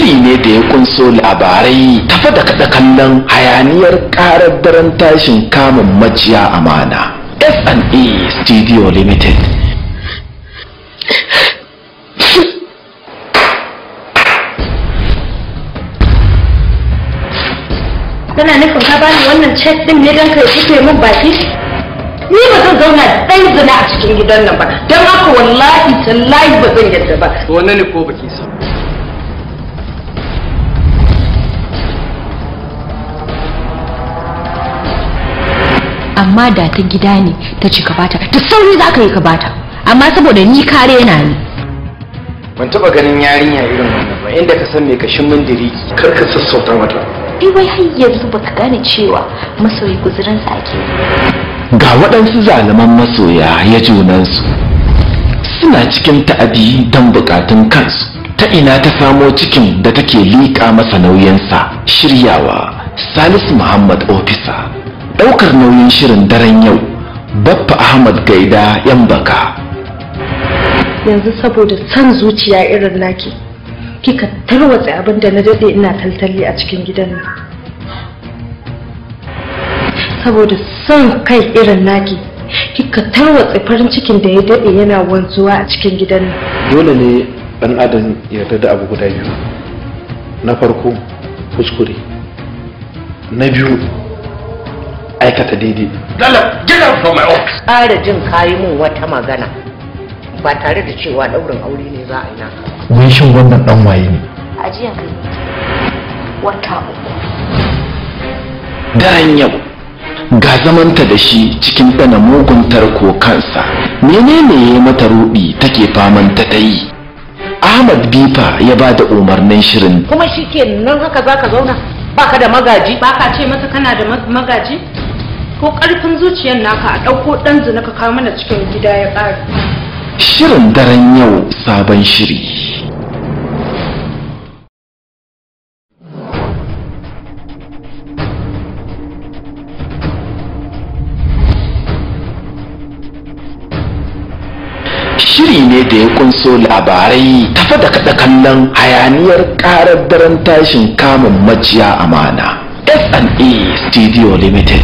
shiri ne da ya kunso labarai tafa da kaɗa kallon hayaniyar ƙarar daren tashin kamun majiya amana S&A Studio Limited kana nufin ka bani wannan cek din ne don kai rufe min baki ni ba zan zauna dan zina a cikin gidan nan ba don haka wallahi tallahi ba zan yadda ba wannan ne ko baki so amma da ta gida ne ta ci ka bata da sauri za ka yi ka bata amma saboda ni kare na ne ban taba ganin yarinya irin wannan ba inda ka san me kashin mindiri kar ka sassauta mata ai wai har yanzu baka gane cewa masoyi guzurinsa ake ga waɗansu zaluman masoya ya junansu suna cikin ta'adi don bukatun kansu ta ina ta samo cikin da take liƙa masa nauyinsa shiryawa salisu muhammad ofisa ɗaukar nauyin shirin daren yau baffa ahmad gaida yan baka yanzu saboda son zuciya irin naki kika tarwatsa abin da na dade ina taltali a cikin gidan nan saboda son kai irin naki kika tarwatsa farin cikin da ya dade yana wanzuwa a cikin gidan nan dole ne dan adam ya yarda da abu guda biyu na farko kuskure na biyu aikata daidai ƙara jin kayi mun wata magana ba tare da cewa ɗaurin aure ne za a yi naka wai shin wannan dan waye ne ajiyan kai wata uku daren yau ga zamanta da shi cikin ɗana mugun tarko kansa menene ya mata ruɗi take faman ta ta yi ahmad bifa ya ba da umarnin shirin kuma shi ke nan haka za ka zauna baka da magaji ba ka ce mata kana da ma- magaji ko ƙarfin zuciyar naka a ɗauko ɗan zina ka kawo mana cikin gida ya ƙare shirin daren yau sabon shiri shiri ne da ya kunso labarai tafa da kaɗa kallon hayaniyar ƙarar daren tashin kamun majiya amana S&A Studio Limited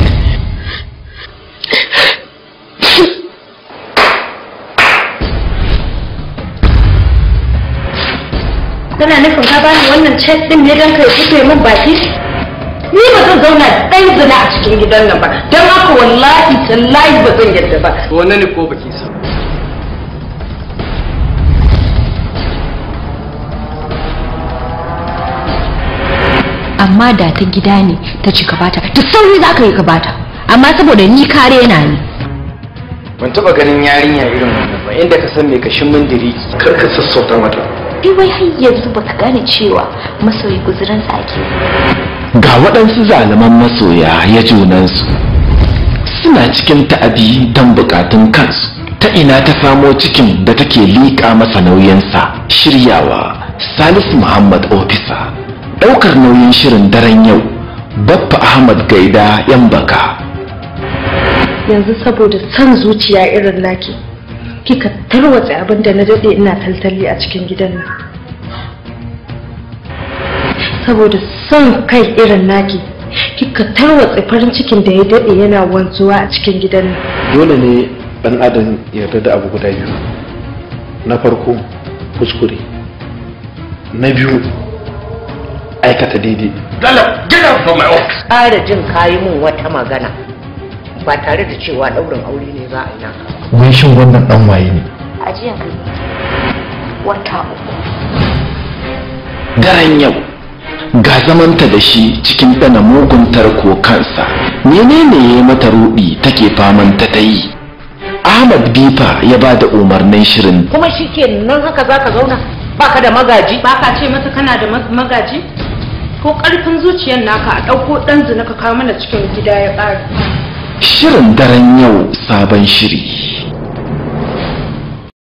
kana nufin ka bani wannan cek din ne don kai rufe min baki ni ba zan zauna dan zina a cikin gidan nan ba don haka wallahi tallahi ba zan yadda ba wannan ne ko baki so amma da ta gida ne ta ci ka bata da sauri za ka yi ka bata amma saboda ni kare na ne ban taba ganin yarinya irin wannan ba inda ka san me kashin mindiri kar ka sassauta mata ai wai har yanzu baka gane cewa masoyi guzurinsa ake ga waɗansu zaluman masoya ya junansu suna cikin ta'adi don bukatun kansu ta ina ta samo cikin da take liƙa masa nauyinsa shiryawa salisu muhammad ofisa ɗaukar nauyin shirin daren yau baffa ahmad gaida yan baka yanzu saboda son zuciya irin naki kika tarwatsa abin da na dade ina taltali a cikin gidan nan saboda son kai irin naki kika tarwatsa farin cikin da ya dade yana wanzuwa a cikin gidan nan dole ne dan adam ya yarda da abu guda biyu na farko kuskure na biyu aikata daidai ƙara jin kayi mun wata magana ba tare da cewa ɗaurin aure ne za a yi naka wai shin wannan dan waye ne ajiyan kai wata uku daren yau ga zamanta da shi cikin ɗana mugun tarko kansa menene ya mata ruɗi take faman ta ta yi ahmad bifa ya ba da umarnin shirin kuma shi ke nan haka za ka zauna baka da magaji ba ka ce mata kana da ma- magaji ko ƙarfin zuciyar naka a ɗauko ɗan zina ka kawo mana cikin gida ya ƙare shirin daren yau sabon shiri